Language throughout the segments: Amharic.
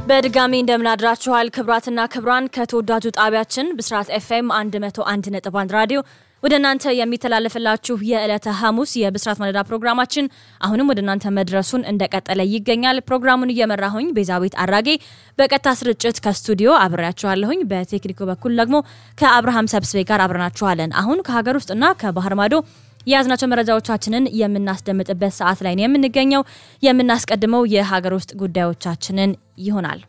በድጋሚ እንደምናድራችኋል ክብራትና ክብራን ከተወዳጁ ጣቢያችን ብስራት ኤፍኤም 101.1 ራዲዮ ወደ እናንተ የሚተላለፍላችሁ የዕለተ ሐሙስ የብስራት ማለዳ ፕሮግራማችን አሁንም ወደ እናንተ መድረሱን እንደቀጠለ ይገኛል። ፕሮግራሙን እየመራሁኝ ቤዛዊት አራጌ በቀጥታ ስርጭት ከስቱዲዮ አብሬያችኋለሁኝ። በቴክኒኩ በኩል ደግሞ ከአብርሃም ሰብስቤ ጋር አብረናችኋለን። አሁን ከሀገር ውስጥና ከባህር ማዶ የያዝናቸው መረጃዎቻችንን የምናስደምጥበት ሰዓት ላይ ነው የምንገኘው። የምናስቀድመው የሀገር ውስጥ ጉዳዮቻችንን ይሆናል።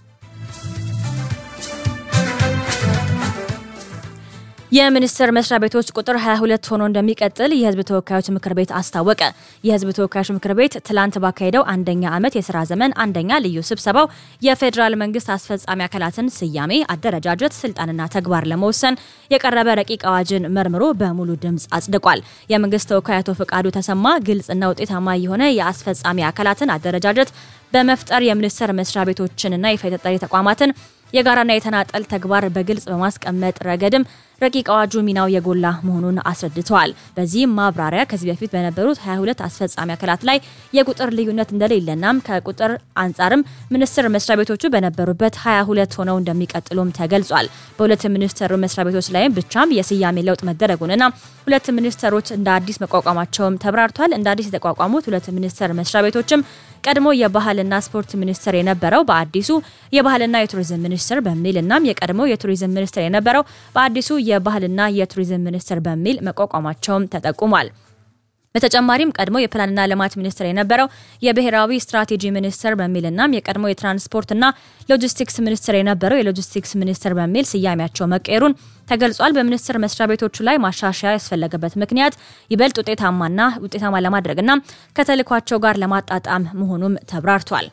የሚኒስቴር መስሪያ ቤቶች ቁጥር 22 ሆኖ እንደሚቀጥል የሕዝብ ተወካዮች ምክር ቤት አስታወቀ። የሕዝብ ተወካዮች ምክር ቤት ትላንት ባካሄደው አንደኛ ዓመት የስራ ዘመን አንደኛ ልዩ ስብሰባው የፌዴራል መንግስት አስፈጻሚ አካላትን ስያሜ፣ አደረጃጀት፣ ስልጣንና ተግባር ለመወሰን የቀረበ ረቂቅ አዋጅን መርምሮ በሙሉ ድምፅ አጽድቋል። የመንግስት ተወካይ አቶ ፈቃዱ ተሰማ ግልጽና ውጤታማ የሆነ የአስፈጻሚ አካላትን አደረጃጀት በመፍጠር የሚኒስቴር መስሪያ ቤቶችንና የፌደራል ተቋማትን የጋራና የተናጠል ተግባር በግልጽ በማስቀመጥ ረገድም ረቂቅ አዋጁ ሚናው የጎላ መሆኑን አስረድተዋል። በዚህም ማብራሪያ ከዚህ በፊት በነበሩት 22 አስፈጻሚ አካላት ላይ የቁጥር ልዩነት እንደሌለናም ከቁጥር አንጻርም ሚኒስቴር መስሪያ ቤቶቹ በነበሩበት 22 ሆነው እንደሚቀጥሉም ተገልጿል። በሁለት ሚኒስቴር መስሪያ ቤቶች ላይም ብቻም የስያሜ ለውጥ መደረጉንና ሁለት ሚኒስቴሮች እንደ አዲስ መቋቋማቸውም ተብራርቷል። እንደ አዲስ የተቋቋሙት ሁለት ሚኒስቴር መስሪያ ቤቶችም ቀድሞ የባህልና ስፖርት ሚኒስቴር የነበረው በአዲሱ የባህልና የቱሪዝም ሚኒስቴር በሚል እናም የቀድሞ የቱሪዝም ሚኒስቴር የነበረው በአዲሱ የባህልና የቱሪዝም ሚኒስቴር በሚል መቋቋማቸውም ተጠቁሟል። በተጨማሪም ቀድሞ የፕላንና ልማት ሚኒስቴር የነበረው የብሔራዊ ስትራቴጂ ሚኒስቴር በሚልናም የቀድሞ የትራንስፖርትና ሎጂስቲክስ ሚኒስቴር የነበረው የሎጂስቲክስ ሚኒስቴር በሚል ስያሜያቸው መቀየሩን ተገልጿል። በሚኒስቴር መስሪያ ቤቶቹ ላይ ማሻሻያ ያስፈለገበት ምክንያት ይበልጥ ውጤታማና ውጤታማ ለማድረግና ከተልኳቸው ጋር ለማጣጣም መሆኑም ተብራርቷል።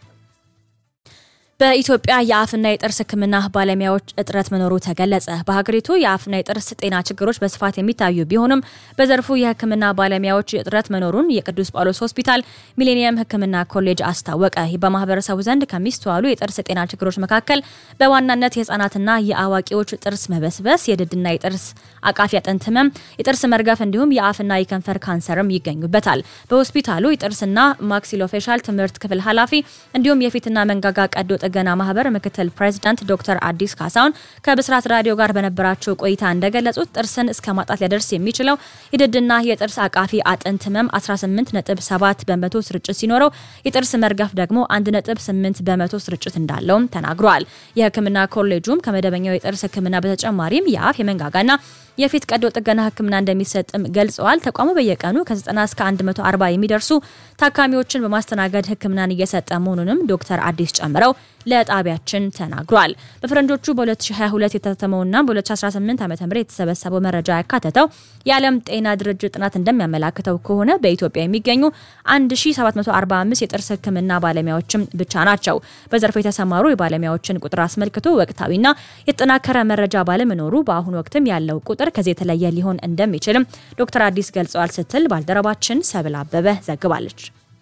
በኢትዮጵያ የአፍና የጥርስ ሕክምና ባለሙያዎች እጥረት መኖሩ ተገለጸ። በሀገሪቱ የአፍና የጥርስ ጤና ችግሮች በስፋት የሚታዩ ቢሆንም በዘርፉ የሕክምና ባለሙያዎች እጥረት መኖሩን የቅዱስ ጳውሎስ ሆስፒታል ሚሌኒየም ሕክምና ኮሌጅ አስታወቀ። በማህበረሰቡ ዘንድ ከሚስተዋሉ የጥርስ ጤና ችግሮች መካከል በዋናነት የህጻናትና የአዋቂዎች ጥርስ መበስበስ፣ የድድና የጥርስ አቃፊ አጥንት ህመም፣ የጥርስ መርገፍ እንዲሁም የአፍና የከንፈር ካንሰርም ይገኙበታል። በሆስፒታሉ የጥርስና ማክሲሎፌሻል ትምህርት ክፍል ኃላፊ እንዲሁም የፊትና መንጋጋ ቀዶ ጥገና ማህበር ምክትል ፕሬዚዳንት ዶክተር አዲስ ካሳሁን ከብስራት ራዲዮ ጋር በነበራቸው ቆይታ እንደገለጹት ጥርስን እስከ ማጣት ሊያደርስ የሚችለው የድድና የጥርስ አቃፊ አጥንት ህመም 18.7 በመቶ ስርጭት ሲኖረው የጥርስ መርገፍ ደግሞ 1.8 በመቶ ስርጭት እንዳለውም ተናግረዋል። የህክምና ኮሌጁም ከመደበኛው የጥርስ ህክምና በተጨማሪም የአፍ የመንጋጋና የፊት ቀዶ ጥገና ህክምና እንደሚሰጥም ገልጸዋል። ተቋሙ በየቀኑ ከ90 እስከ 140 የሚደርሱ ታካሚዎችን በማስተናገድ ህክምናን እየሰጠ መሆኑንም ዶክተር አዲስ ጨምረው ለጣቢያችን ተናግሯል። በፈረንጆቹ በ2022 የታተመውና በ2018 ዓ ም የተሰበሰበው መረጃ ያካተተው የዓለም ጤና ድርጅት ጥናት እንደሚያመላክተው ከሆነ በኢትዮጵያ የሚገኙ 1745 የጥርስ ህክምና ባለሙያዎችም ብቻ ናቸው። በዘርፉ የተሰማሩ የባለሙያዎችን ቁጥር አስመልክቶ ወቅታዊና የተጠናከረ መረጃ ባለመኖሩ በአሁኑ ወቅትም ያለው ቁጥር ከዚህ የተለየ ሊሆን እንደሚችልም ዶክተር አዲስ ገልጸዋል ስትል ባልደረባችን ሰብል አበበ ዘግባለች።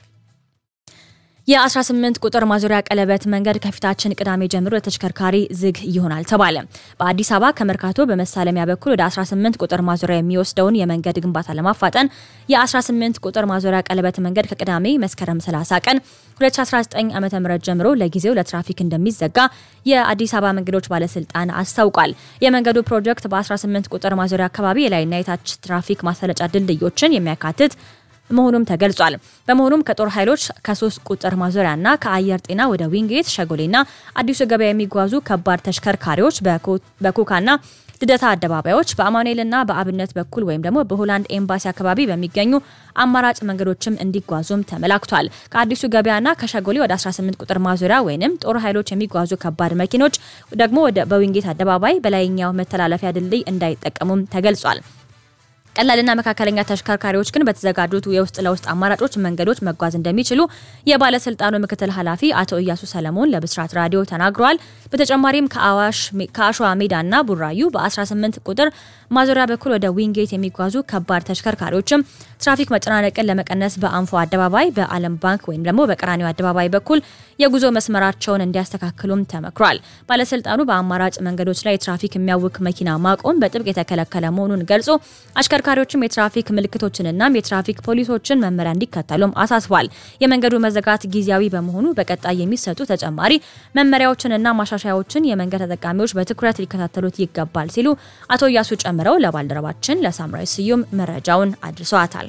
የ18 ቁጥር ማዞሪያ ቀለበት መንገድ ከፊታችን ቅዳሜ ጀምሮ ለተሽከርካሪ ዝግ ይሆናል ተባለ። በአዲስ አበባ ከመርካቶ በመሳለሚያ በኩል ወደ 18 ቁጥር ማዞሪያ የሚወስደውን የመንገድ ግንባታ ለማፋጠን የ18 ቁጥር ማዞሪያ ቀለበት መንገድ ከቅዳሜ መስከረም 30 ቀን 2019 ዓ ም ጀምሮ ለጊዜው ለትራፊክ እንደሚዘጋ የአዲስ አበባ መንገዶች ባለስልጣን አስታውቋል። የመንገዱ ፕሮጀክት በ18 ቁጥር ማዞሪያ አካባቢ የላይና የታች ትራፊክ ማሰለጫ ድልድዮችን የሚያካትት መሆኑም ተገልጿል። በመሆኑም ከጦር ኃይሎች ከሶስት ቁጥር ማዞሪያና ከአየር ጤና ወደ ዊንጌት ሸጎሌና አዲሱ ገበያ የሚጓዙ ከባድ ተሽከርካሪዎች በኮካና ልደታ አደባባዮች በአማኑኤልና በአብነት በኩል ወይም ደግሞ በሆላንድ ኤምባሲ አካባቢ በሚገኙ አማራጭ መንገዶችም እንዲጓዙም ተመላክቷል። ከአዲሱ ገበያና ከሸጎሌ ወደ 18 ቁጥር ማዞሪያ ወይም ጦር ኃይሎች የሚጓዙ ከባድ መኪኖች ደግሞ በዊንጌት አደባባይ በላይኛው መተላለፊያ ድልድይ እንዳይጠቀሙም ተገልጿል። ቀላልና መካከለኛ ተሽከርካሪዎች ግን በተዘጋጁት የውስጥ ለውስጥ አማራጮች መንገዶች መጓዝ እንደሚችሉ የባለስልጣኑ ምክትል ኃላፊ አቶ እያሱ ሰለሞን ለብስራት ራዲዮ ተናግረዋል። በተጨማሪም ከአሸዋ ሜዳና ቡራዩ በ18 ቁጥር ማዞሪያ በኩል ወደ ዊንጌት የሚጓዙ ከባድ ተሽከርካሪዎችም ትራፊክ መጨናነቅን ለመቀነስ በአንፎ አደባባይ፣ በአለም ባንክ ወይም ደግሞ በቀራኒዮ አደባባይ በኩል የጉዞ መስመራቸውን እንዲያስተካክሉም ተመክሯል። ባለስልጣኑ በአማራጭ መንገዶች ላይ ትራፊክ የሚያውክ መኪና ማቆም በጥብቅ የተከለከለ መሆኑን ገልጾ አሽከርካሪዎችም የትራፊክ ምልክቶችንና የትራፊክ ፖሊሶችን መመሪያ እንዲከተሉም አሳስቧል። የመንገዱ መዘጋት ጊዜያዊ በመሆኑ በቀጣይ የሚሰጡ ተጨማሪ መመሪያዎችንና ማሻሻያዎችን የመንገድ ተጠቃሚዎች በትኩረት ሊከታተሉት ይገባል ሲሉ አቶ እያሱ ጨምረው ለባልደረባችን ለሳምራዊ ስዩም መረጃውን አድርሰዋታል።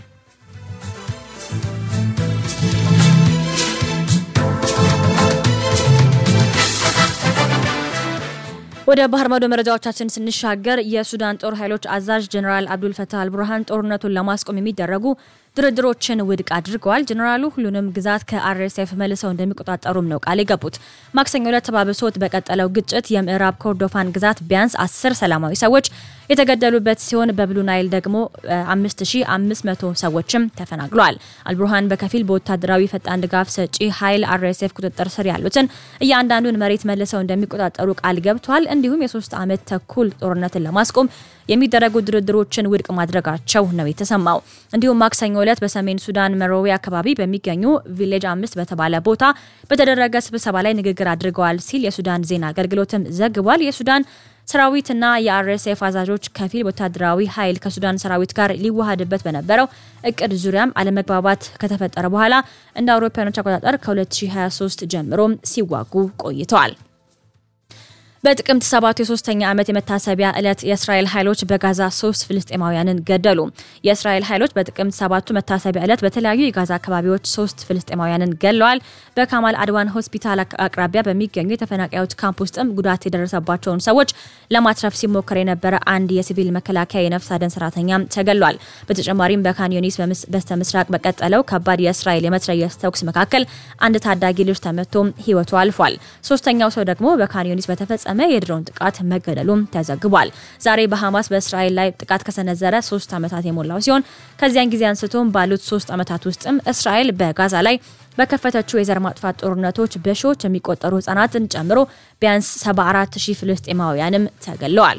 ወደ ባህር ማዶ መረጃዎቻችን ስንሻገር የሱዳን ጦር ኃይሎች አዛዥ ጀኔራል አብዱል ፈታህ አልቡርሃን ጦርነቱን ለማስቆም የሚደረጉ ድርድሮችን ውድቅ አድርገዋል። ጀኔራሉ ሁሉንም ግዛት ከአርኤስኤፍ መልሰው እንደሚቆጣጠሩም ነው ቃል የገቡት። ማክሰኞ ዕለት ተባብሶት በቀጠለው ግጭት የምዕራብ ኮርዶፋን ግዛት ቢያንስ አስር ሰላማዊ ሰዎች የተገደሉበት ሲሆን በብሉ ናይል ደግሞ 5500 ሰዎችም ተፈናቅለዋል። አልቡርሃን በከፊል በወታደራዊ ፈጣን ድጋፍ ሰጪ ኃይል አርኤስኤፍ ቁጥጥር ስር ያሉትን እያንዳንዱን መሬት መልሰው እንደሚቆጣጠሩ ቃል ገብተዋል። እንዲሁም የሶስት ዓመት ተኩል ጦርነትን ለማስቆም የሚደረጉ ድርድሮችን ውድቅ ማድረጋቸው ነው የተሰማው። እንዲሁም ማክሰኞ ዕለት በሰሜን ሱዳን መሮዌ አካባቢ በሚገኙ ቪሌጅ አምስት በተባለ ቦታ በተደረገ ስብሰባ ላይ ንግግር አድርገዋል ሲል የሱዳን ዜና አገልግሎትም ዘግቧል። የሱዳን ሰራዊትና የአርኤስኤፍ አዛዦች ከፊል ወታደራዊ ኃይል ከሱዳን ሰራዊት ጋር ሊዋሃድበት በነበረው እቅድ ዙሪያም አለመግባባት ከተፈጠረ በኋላ እንደ አውሮፓውያኖች አቆጣጠር ከ2023 ጀምሮ ሲዋጉ ቆይተዋል። በጥቅምት ሰባት የሶስተኛ ዓመት የመታሰቢያ ዕለት የእስራኤል ኃይሎች በጋዛ ሶስት ፍልስጤማውያንን ገደሉ። የእስራኤል ኃይሎች በጥቅምት ሰባቱ መታሰቢያ ዕለት በተለያዩ የጋዛ አካባቢዎች ሶስት ፍልስጤማውያንን ገድለዋል። በካማል አድዋን ሆስፒታል አቅራቢያ በሚገኙ የተፈናቃዮች ካምፕ ውስጥም ጉዳት የደረሰባቸውን ሰዎች ለማትረፍ ሲሞከር የነበረ አንድ የሲቪል መከላከያ የነፍስ አድን ሰራተኛም ተገድሏል። በተጨማሪም በካን ዩኒስ በስተ ምስራቅ በቀጠለው ከባድ የእስራኤል የመትረየስ ተኩስ መካከል አንድ ታዳጊ ልጅ ተመቶ ሕይወቱ አልፏል። ሶስተኛው ሰው ደግሞ በካን ዩኒስ በተፈጸመ የድሮን ጥቃት መገደሉም ተዘግቧል። ዛሬ በሐማስ በእስራኤል ላይ ጥቃት ከሰነዘረ ሶስት ዓመታት የሞላው ሲሆን ከዚያን ጊዜ አንስቶም ባሉት ሶስት ዓመታት ውስጥም እስራኤል በጋዛ ላይ በከፈተችው የዘር ማጥፋት ጦርነቶች በሺዎች የሚቆጠሩ ህጻናትን ጨምሮ ቢያንስ 74 ሺህ ፍልስጤማውያንም ተገለዋል።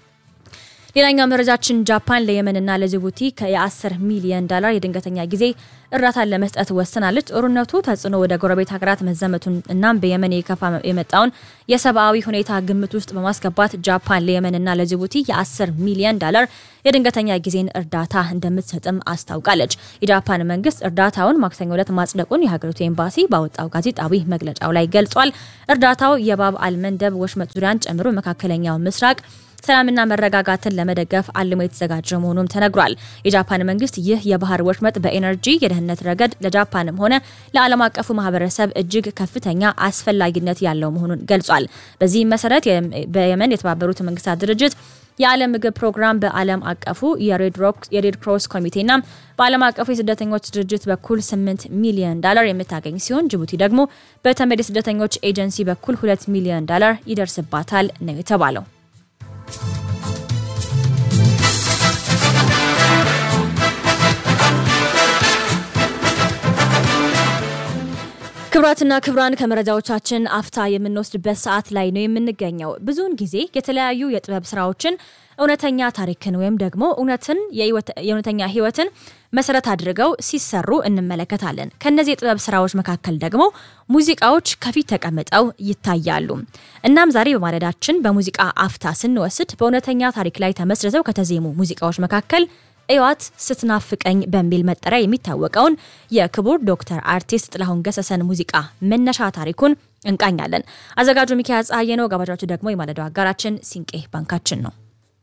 ሌላኛው መረጃችን ጃፓን ለየመንና ለጅቡቲ ከ10 ሚሊዮን ዶላር የድንገተኛ ጊዜ እርዳታን ለመስጠት ወስናለች። ጦርነቱ ተጽዕኖ ወደ ጎረቤት ሀገራት መዘመቱን እናም በየመን የከፋ የመጣውን የሰብአዊ ሁኔታ ግምት ውስጥ በማስገባት ጃፓን ለየመንና ለጅቡቲ የ10 ሚሊዮን ዶላር የድንገተኛ ጊዜን እርዳታ እንደምትሰጥም አስታውቃለች። የጃፓን መንግስት እርዳታውን ማክሰኞ ዕለት ማጽደቁን የሀገሪቱ ኤምባሲ ባወጣው ጋዜጣዊ መግለጫው ላይ ገልጿል። እርዳታው የባብ አልመንደብ ወሽመጥ ዙሪያን ጨምሮ መካከለኛው ምስራቅ ሰላምና መረጋጋትን ለመደገፍ አልሞ የተዘጋጀ መሆኑም ተነግሯል። የጃፓን መንግስት ይህ የባህር ወሽመጥ በኤነርጂ የደህንነት ረገድ ለጃፓንም ሆነ ለዓለም አቀፉ ማህበረሰብ እጅግ ከፍተኛ አስፈላጊነት ያለው መሆኑን ገልጿል። በዚህም መሰረት በየመን የተባበሩት መንግስታት ድርጅት የዓለም ምግብ ፕሮግራም በዓለም አቀፉ የሬድ ክሮስ ኮሚቴና በዓለም አቀፉ የስደተኞች ድርጅት በኩል 8 ሚሊዮን ዶላር የምታገኝ ሲሆን ጅቡቲ ደግሞ በተመድ የስደተኞች ኤጀንሲ በኩል 2 ሚሊዮን ዶላር ይደርስባታል ነው የተባለው። ክብራትና ክብራን ከመረጃዎቻችን አፍታ የምንወስድበት ሰዓት ላይ ነው የምንገኘው። ብዙውን ጊዜ የተለያዩ የጥበብ ስራዎችን እውነተኛ ታሪክን ወይም ደግሞ እውነትን የእውነተኛ ህይወትን መሰረት አድርገው ሲሰሩ እንመለከታለን። ከነዚህ የጥበብ ስራዎች መካከል ደግሞ ሙዚቃዎች ከፊት ተቀምጠው ይታያሉ። እናም ዛሬ በማለዳችን በሙዚቃ አፍታ ስንወስድ በእውነተኛ ታሪክ ላይ ተመስርተው ከተዜሙ ሙዚቃዎች መካከል እዋት ስትናፍቀኝ በሚል መጠሪያ የሚታወቀውን የክቡር ዶክተር አርቲስት ጥላሁን ገሰሰን ሙዚቃ መነሻ ታሪኩን እንቃኛለን። አዘጋጁ ሚካኤል ፀሐዬ ነው። ጋባዣችሁ ደግሞ የማለዳው አጋራችን ሲንቄ ባንካችን ነው።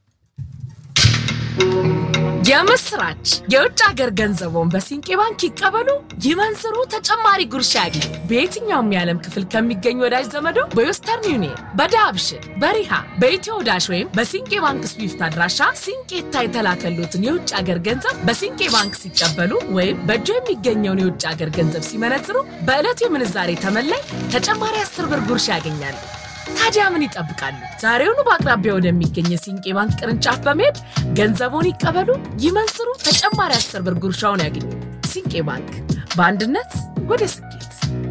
የምስራች! የውጭ ሀገር ገንዘቦን በሲንቄ ባንክ ይቀበሉ፣ ይመንዝሩ፣ ተጨማሪ ጉርሻ ያግኙ። በየትኛውም የዓለም ክፍል ከሚገኙ ወዳጅ ዘመዶ በዌስተርን ዩኒየን፣ በዳብሽን፣ በሪሃ፣ በኢትዮ ዳሽ ወይም በሲንቄ ባንክ ስዊፍት አድራሻ ሲንቄታ የተላከሉትን የውጭ ሀገር ገንዘብ በሲንቄ ባንክ ሲቀበሉ ወይም በእጆ የሚገኘውን የውጭ ሀገር ገንዘብ ሲመነዝሩ በዕለቱ የምንዛሬ ተመላይ ተጨማሪ አስር ብር ጉርሻ ያገኛሉ። ታዲያ ምን ይጠብቃሉ? ዛሬውኑ በአቅራቢያ ወደሚገኝ የሲንቄ ባንክ ቅርንጫፍ በመሄድ ገንዘቡን ይቀበሉ፣ ይመንዝሩ፣ ተጨማሪ አስር ብር ጉርሻውን ያገኙ። ሲንቄ ባንክ በአንድነት ወደ ስኬት።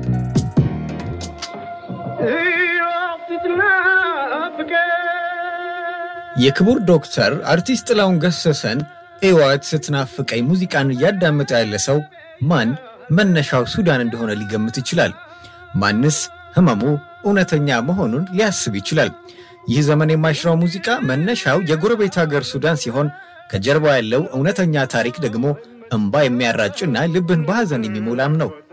የክቡር ዶክተር አርቲስት ጥላሁን ገሰሰን ሕይወት ስትናፍቀኝ ሙዚቃን እያዳመጠ ያለ ሰው ማን መነሻው ሱዳን እንደሆነ ሊገምት ይችላል? ማንስ ህመሙ እውነተኛ መሆኑን ሊያስብ ይችላል? ይህ ዘመን የማይሽረው ሙዚቃ መነሻው የጎረቤት ሀገር ሱዳን ሲሆን ከጀርባ ያለው እውነተኛ ታሪክ ደግሞ እንባ የሚያራጭና ልብን በሐዘን የሚሞላም ነው።